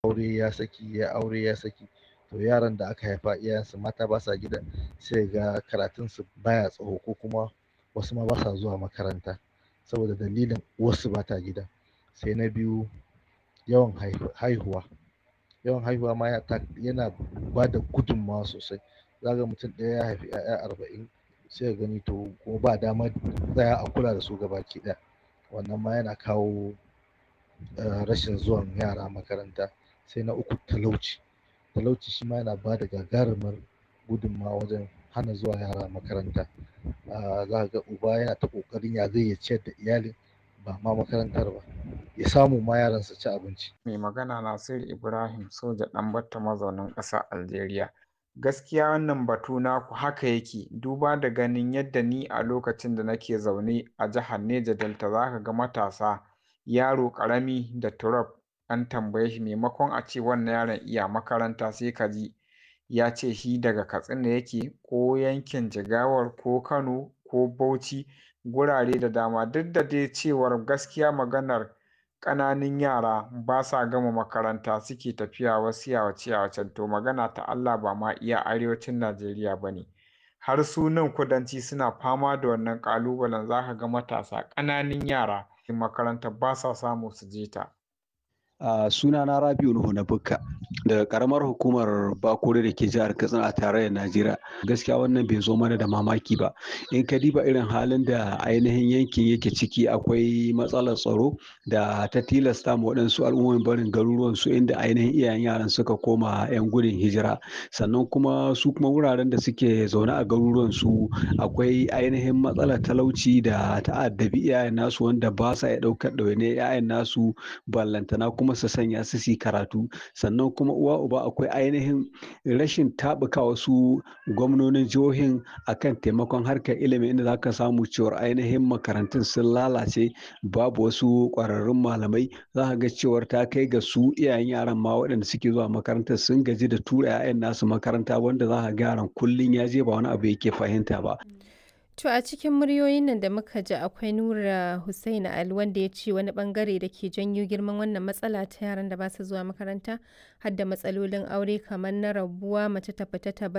aure ya saki ya aure ya saki to yaran da aka haifa iyayensu mata ba sa gidan sai ga karatunsu baya tsawo ko kuma wasu ma ba sa zuwa makaranta saboda dalilin uwarsu ba ta gida sai na biyu yawan haihuwa yawan haihuwa ma yana ba da gudunmawa sosai za ga mutum ɗaya ya haifi 'ya'ya arba'in sai ka gani to kuma ba damar tsaya a kula da su gabaki ɗaya wannan ma yana kawo rashin zuwan yara makaranta sai na uku talauci talauci shi ma yana ba da gagarumar gudunmawa wajen hana zuwa yara makaranta za ka ga uba yana ta ƙoƙarin ya zai ya ciyar da iyalin ba ma makarantar ba ya samu ma yaran su ci abinci mai magana Nasiru Ibrahim soja ɗan mazaunin ƙasar Algeria gaskiya wannan batu naku haka yake duba da ganin yadda ni a lokacin da nake zaune a jihar Neja Delta za ka ga matasa yaro ƙarami da turab an tambaye shi maimakon a ce wannan yaron iya makaranta sai ka ji ya ce shi daga Katsina yake ko yankin Jigawar ko Kano ko Bauchi gurare da dama duk da dai cewar gaskiya maganar ƙananun yara ba sa gama makaranta suke tafiya wasu yawace-yawacen to magana ta Allah ba ma iya arewacin Najeriya ba ne har su nan kudanci suna fama da wannan ƙalubalen za ka ga matasa ƙananun yara makaranta ba sa samu su je ta. Uh, sunana Rabiu Nuhu na Bukka daga karamar hukumar Bakure da ke jihar Katsina a tarayyar Najeriya. Gaskiya wannan bai zo mana da mamaki ba. In ka diba irin halin da ainihin yankin yake ciki akwai matsalar tsaro da ta tilasta ma waɗansu al'ummomin barin garuruwan su inda ainihin iyayen yaran suka koma 'yan gudun hijira. Sannan kuma su kuma wuraren da suke zaune a garuruwan su akwai ainihin matsalar talauci da ta'addabi iyayen nasu wanda ba sa iya ɗaukar ɗawainiyar 'ya'yan nasu ballantana kuma kuma su sanya su su karatu sannan kuma uwa uba akwai ainihin rashin taɓuka wasu gwamnonin jihohin akan taimakon harkar ilimi inda za ka samu cewar ainihin makarantun sun lalace babu wasu ƙwararrun malamai za ka ga cewar ta kai ga su iyayen yaran ma waɗanda suke zuwa makarantar sun gaji da tura 'ya'yan nasu makaranta wanda za ka ga yaran kullum ya je ba wani abu yake fahimta ba. To a cikin muryoyin nan da muka ji akwai Nura Hussaini Ali wanda ya ce wani bangare da ke janyo girman wannan matsala ta yaran da ba su zuwa makaranta har da matsalolin aure kamar na rabuwa mace ta fita ta